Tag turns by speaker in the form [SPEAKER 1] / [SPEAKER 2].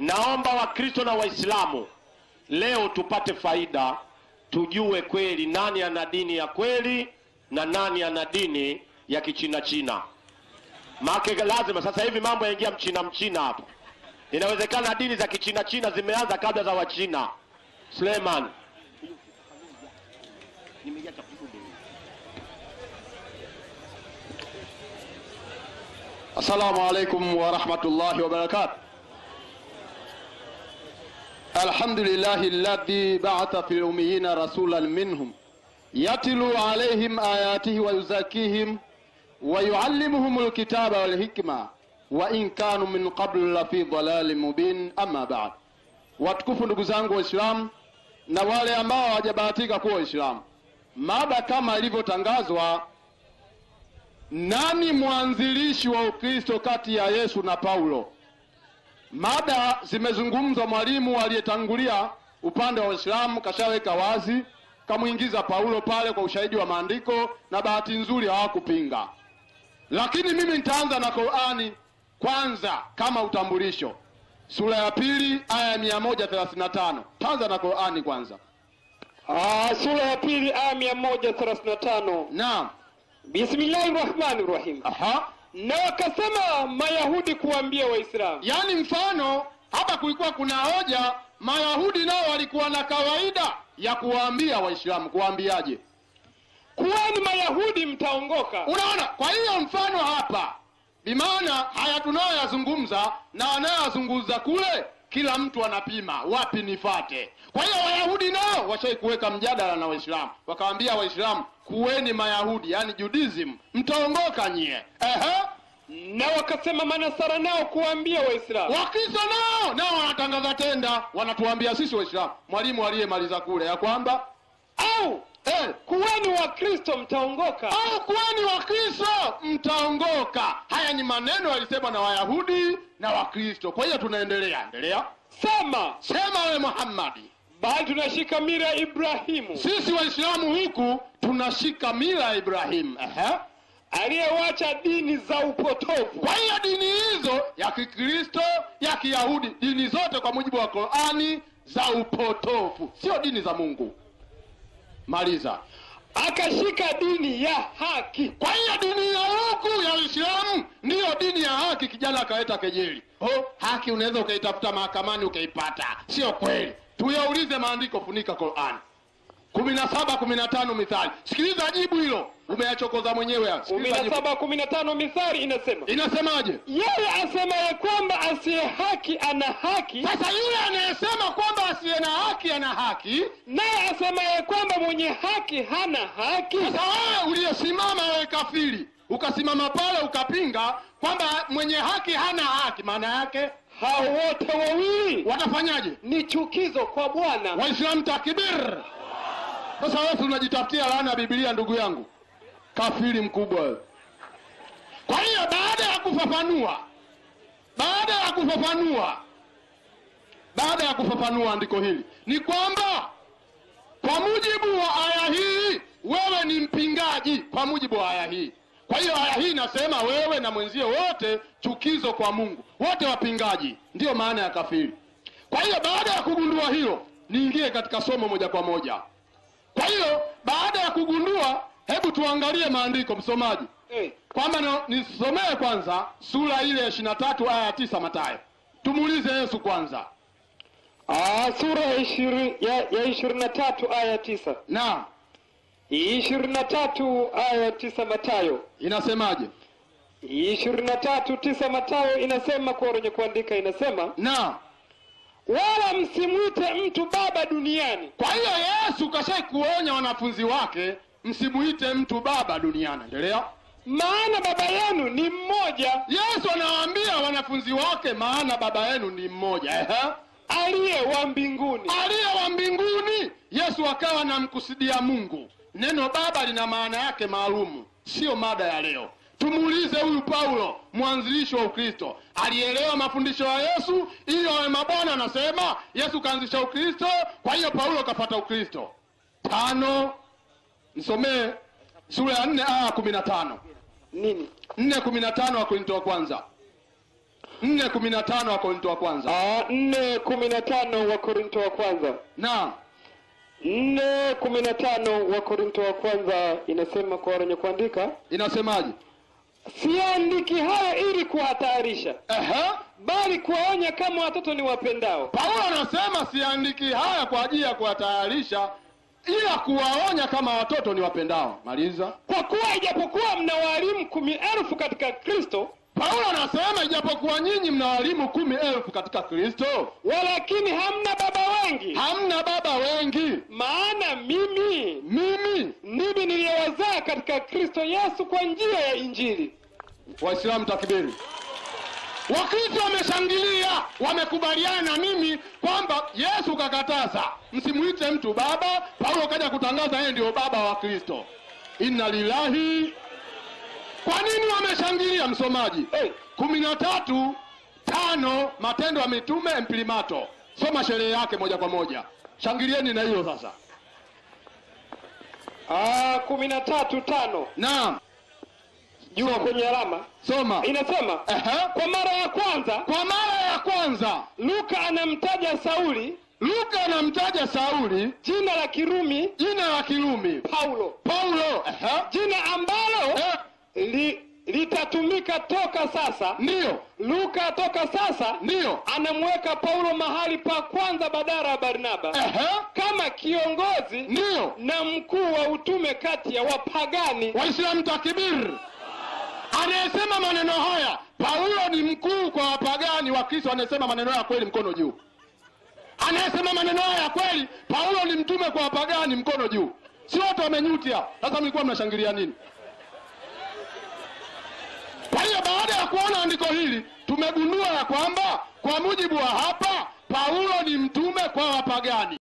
[SPEAKER 1] Naomba Wakristo na Waislamu leo tupate faida, tujue kweli nani ana dini ya kweli na nani ana dini ya kichina china. Maana lazima sasa hivi mambo yaingia mchina mchina hapo. Inawezekana dini za kichina china zimeanza kabla za Wachina. Suleiman
[SPEAKER 2] Assalamu alaikum warahmatullahi wabarakatuh. Alhamdulillahi alladhi ba'atha fil ummiyina rasulan minhum yatlu alayhim ayatihi wa yuzakihim wa yuallimuhum alkitaba wal hikma wa in kanu min qablu la fi dhalalin mubin. Amma ba'd, watukufu ndugu zangu Waislamu na wale ambao hawajabahatika kuwa Waislamu, mada kama ilivyotangazwa nani mwanzilishi wa Ukristo kati ya Yesu na Paulo? Mada zimezungumzwa, mwalimu aliyetangulia upande wa Uislamu kashaweka wazi, kamwingiza Paulo pale kwa ushahidi wa maandiko, na bahati nzuri hawakupinga. Lakini mimi nitaanza na Qur'ani kwanza kama utambulisho, sura ya pili aya ya mia moja thelathini na tano. Taanza na Qur'ani kwanza.
[SPEAKER 3] Ah, sura ya pili aya mia moja thelathini na tano.
[SPEAKER 2] Naam,
[SPEAKER 3] Bismillahi rahmani rahim.
[SPEAKER 2] aha
[SPEAKER 3] Na wakasema Mayahudi kuambia Waislamu,
[SPEAKER 2] Yaani mfano hapa kulikuwa kuna hoja, Mayahudi nao walikuwa na kawaida ya kuwaambia Waislamu. Kuwaambiaje?
[SPEAKER 3] kuweni Mayahudi mtaongoka.
[SPEAKER 2] Unaona, kwa hiyo mfano hapa bimaana haya tunayoyazungumza na wanayoyazungumza kule, kila mtu anapima wapi nifate. Kwa hiyo Wayahudi nao washai kuweka mjadala na Waislamu, wakawaambia Waislamu kuweni Mayahudi, yaani Judaism, mtaongoka nyie. Ehe.
[SPEAKER 3] Na wakasema Manasara nao kuambia Waislamu,
[SPEAKER 2] Wakristo nao nao wanatangaza tenda, wanatuambia sisi Waislamu, mwalimu aliyemaliza kule ya kwamba
[SPEAKER 3] au
[SPEAKER 2] eh,
[SPEAKER 3] kuweni Wakristo mtaongoka.
[SPEAKER 2] au kuweni Wakristo mtaongoka. Haya ni maneno yalisemwa na Wayahudi na Wakristo. Kwa hiyo tunaendelea, endelea,
[SPEAKER 3] Sema
[SPEAKER 2] sema we Muhammadi,
[SPEAKER 3] bali tunashika mira ya Ibrahimu
[SPEAKER 2] sisi Waislamu huku tunashika mila ya Ibrahimu. Ehe.
[SPEAKER 3] aliyewacha dini za upotovu
[SPEAKER 2] Kwa hiyo dini hizo ya Kikristo, ya Kiyahudi, dini zote kwa mujibu wa Qur'ani za upotofu, sio dini za Mungu. Maliza.
[SPEAKER 3] akashika dini ya haki.
[SPEAKER 2] Kwa hiyo dini ya huku ya Uislamu ndiyo dini ya haki. Kijana akaleta kejeli, oh, haki unaweza ukaitafuta mahakamani ukaipata. Sio kweli, tuyaulize maandiko. Funika Qur'an kumi na saba kumi na tano Mithali. Sikiliza jibu hilo, umeyachokoza mwenyewe. haya.
[SPEAKER 3] kumi
[SPEAKER 2] Sikiliza
[SPEAKER 3] na
[SPEAKER 2] jibu.
[SPEAKER 3] saba kumi na tano Mithali inasema
[SPEAKER 2] Inasemaje?
[SPEAKER 3] yeye asemaye kwamba asiye haki ana haki,
[SPEAKER 2] Sasa yule anayesema kwamba asiye na haki ana haki,
[SPEAKER 3] naye asemaye kwamba mwenye haki hana haki.
[SPEAKER 2] sasa wewe uliyesimama, wewe kafiri, ukasimama pale ukapinga kwamba mwenye haki hana haki, maana yake
[SPEAKER 3] Hao wote wawili
[SPEAKER 2] watafanyaje?
[SPEAKER 3] ni chukizo kwa Bwana.
[SPEAKER 2] Waislamu takbir! Sasa wewe unajitafutia laana ya Biblia, ndugu yangu, kafiri mkubwa wewe. Kwa hiyo baada ya kufafanua, baada ya kufafanua, baada ya kufafanua andiko hili ni kwamba kwa mujibu wa aya hii wewe ni mpingaji, kwa mujibu wa aya hii. Kwa hiyo aya hii inasema wewe na mwenzio wote chukizo kwa Mungu, wote wapingaji, ndiyo maana ya kafiri. Kwa hiyo baada ya kugundua hilo, niingie katika somo moja kwa moja. Kwa hiyo baada ya kugundua, hebu tuangalie maandiko, msomaji,
[SPEAKER 3] Eh,
[SPEAKER 2] kwamba na- nisomee kwanza sura ile ya ishirini na tatu aya ya tisa Mathayo. Tumuulize Yesu kwanza.
[SPEAKER 3] ah, sura ya ishirini ya, ya ishirini na tatu aya ya tisa
[SPEAKER 2] Naam,
[SPEAKER 3] ishirini na tatu aya ya tisa Matayo
[SPEAKER 2] inasemaje?
[SPEAKER 3] ishirini na tatu tisa Matayo inasema kwa wenye kuandika inasema,
[SPEAKER 2] Naam.
[SPEAKER 3] wala msimwite mtu baba duniani,
[SPEAKER 2] Kwa hiyo Yesu kashai kuonya wanafunzi wake msimuite mtu baba duniani. Endelea.
[SPEAKER 3] maana baba yenu ni mmoja
[SPEAKER 2] Yesu anawaambia wanafunzi wake, maana baba yenu ni mmoja. Ehe.
[SPEAKER 3] aliye wa mbinguni.
[SPEAKER 2] aliye wa mbinguni. Yesu akawa anamkusudia Mungu. Neno baba lina maana yake maalumu, siyo mada ya leo. Tumuulize huyu Paulo, mwanzilishi wa Ukristo, alielewa mafundisho ya Yesu ili awe mabwana. Anasema Yesu kaanzisha Ukristo, kwa hiyo Paulo kapata Ukristo. Tano, msomee sura ya nne aya kumi na tano
[SPEAKER 3] Nini?
[SPEAKER 2] nne kumi na tano Wakorinto wa kwanza. nne kumi na tano Wakorinto wa kwanza
[SPEAKER 3] Ah, nne kumi na tano wa Korinto wa kwanza
[SPEAKER 2] na
[SPEAKER 3] nne kumi na tano wa Korinto wa kwanza inasema kwa wenye kuandika,
[SPEAKER 2] inasemaje?
[SPEAKER 3] siandiki hayo ili kuwahatarisha,
[SPEAKER 2] Ehe,
[SPEAKER 3] bali kuwaonya kama watoto ni wapendao.
[SPEAKER 2] Paulo anasema siandiki haya kwa ajili ya kuwatayarisha, ila kuwaonya kama watoto ni wapendao. Maliza.
[SPEAKER 3] Kwa kuwa ijapokuwa mna walimu kumi elfu katika Kristo,
[SPEAKER 2] Paulo anasema ijapokuwa nyinyi mna walimu kumi elfu katika Kristo,
[SPEAKER 3] walakini hamna baba wengi.
[SPEAKER 2] hamna baba wengi.
[SPEAKER 3] Maana mimi
[SPEAKER 2] Mimi
[SPEAKER 3] ndimi niliyewazaa katika Kristo Yesu kwa njia ya Injili.
[SPEAKER 2] Waislamu takbiri. Wakristo wameshangilia, wamekubaliana na mimi kwamba Yesu kakataza msimuite mtu baba. Paulo kaja kutangaza yeye ndio baba wa Kristo. Inna lillahi. Kwa nini wameshangilia, msomaji?
[SPEAKER 3] Hey,
[SPEAKER 2] kumi na tatu tano Matendo ya Mitume Mprimato, soma sherehe yake moja kwa moja. Shangilieni na hiyo sasa.
[SPEAKER 3] ah, kumi na tatu tano
[SPEAKER 2] Naam,
[SPEAKER 3] juu kwenye alama
[SPEAKER 2] soma.
[SPEAKER 3] inasema
[SPEAKER 2] Ehe.
[SPEAKER 3] kwa mara ya kwanza
[SPEAKER 2] Kwa mara ya kwanza
[SPEAKER 3] Luka anamtaja Sauli
[SPEAKER 2] Luka anamtaja Sauli
[SPEAKER 3] jina la Kirumi
[SPEAKER 2] jina la Kirumi
[SPEAKER 3] Paulo,
[SPEAKER 2] Paulo. Ehe.
[SPEAKER 3] jina ambalo
[SPEAKER 2] Eh,
[SPEAKER 3] li, litatumika toka sasa.
[SPEAKER 2] Ndiyo,
[SPEAKER 3] Luka toka sasa
[SPEAKER 2] ndiyo.
[SPEAKER 3] anamweka Paulo mahali pa kwanza badala ya Barnaba
[SPEAKER 2] Ehe.
[SPEAKER 3] kama kiongozi
[SPEAKER 2] Ndiyo.
[SPEAKER 3] na mkuu wa utume kati ya wapagani.
[SPEAKER 2] Waislamu takbir. Anayesema maneno haya Paulo ni mkuu kwa wapagani. Wakristo anayesema maneno haya kweli, mkono juu. Anayesema maneno haya ya kweli, Paulo ni mtume kwa wapagani, mkono juu. Si wote wamenyutia. Sasa mlikuwa mnashangilia nini? Kwa hiyo baada ya kuona andiko hili tumegundua ya kwamba kwa mujibu wa hapa Paulo ni mtume kwa wapagani.